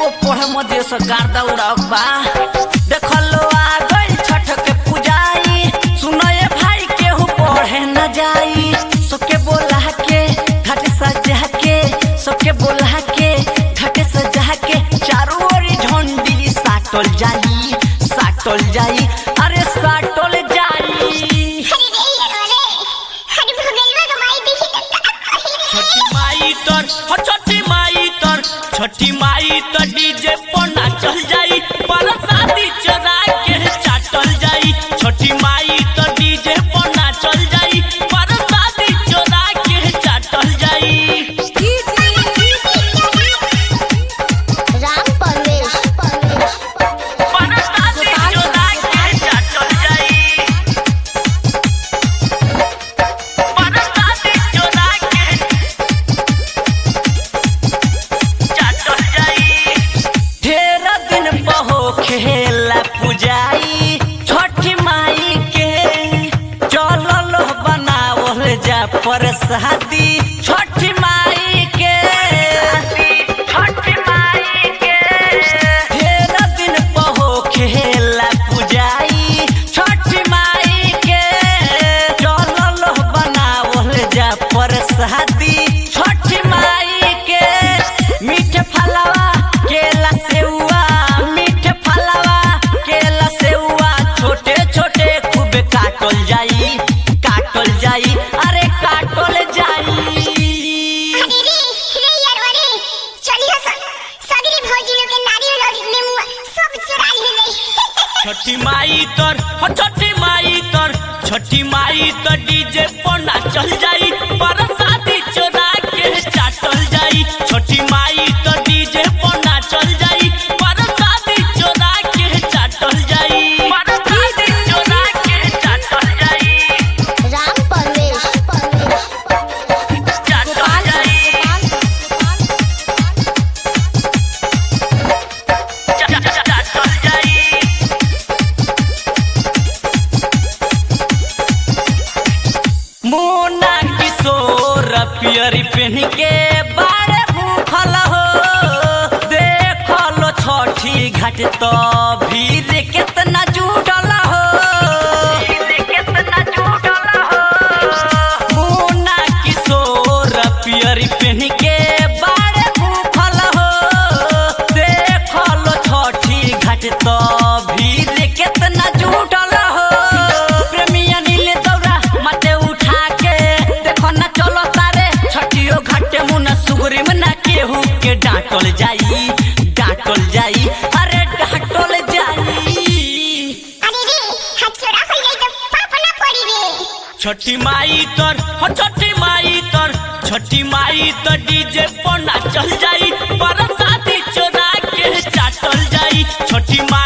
पढ़े मजे से गार्दा उड़ाक बा देखलो आ गई छठ के पूजाई सुनो ये भाई केहू पढ़े न जाई सबके बोला के घाट सजा के सबके बोला के घाट सजा के चारों ओरी झंडी साटल जाई साटल जाई अरे साटल जाई छठी माई तर हो छठी माई तर छठी माई तर डीजे पर नाचल जाई पर शादी चरा के चाटल जाई छठी माई तर डीजे पर नाचल जाई पर शादी चरा के चाटल जाई राम परवेश पर शादी चरा के चाटल जाई पर शादी चरा के चाटल जाई ढेर दिन बहो खेला पुजाई छठी माई के चलल बनावल जा प्रसादी छठी माई के छठी माई के ढेर दिन बहो खेला पुजाई छठी माई के चलल बनावल जा प्रसादी छठी माई के मीठ फलवा केला सेउआ मीठ फलवा केला सेउआ छोटे छोटे खूब काटल जाई काटल जाई अरे काटल जाई छठी माई तर हो छठी माई तर छठी माई तर डीजे पर नाचल जाई पर शादी चोरा के चाटल जाई छठी माई तर डीजे पर नाचल जाई पर शादी चोरा के चाटल जाई पर शादी चोरा के चाटल जाई राम परवेश चाटल जाई चा- चा- चाटल जाई मोना किशोर पियरी पहन के बारे भूखल हो देखलो छठी घाट तो भीड़ कितना जुटल हो मोना किशोर पियरी पहन के बारे भूखल हो देखलो छठी घाट तो भीड़ कितना जुटल हो प्रेमी अनिल दौरा माथे उठा के देखो ना चलो तारे छठियो घाटे मुना सुगरी में ना केहू के डांटल जाई डांटल जाई अरे डांटल जाई छठी माई तर हो छठी माई तर छठी माई तर डीजे पर नाचल जाई पर शादी चोरा के चाटल जाई छठी माई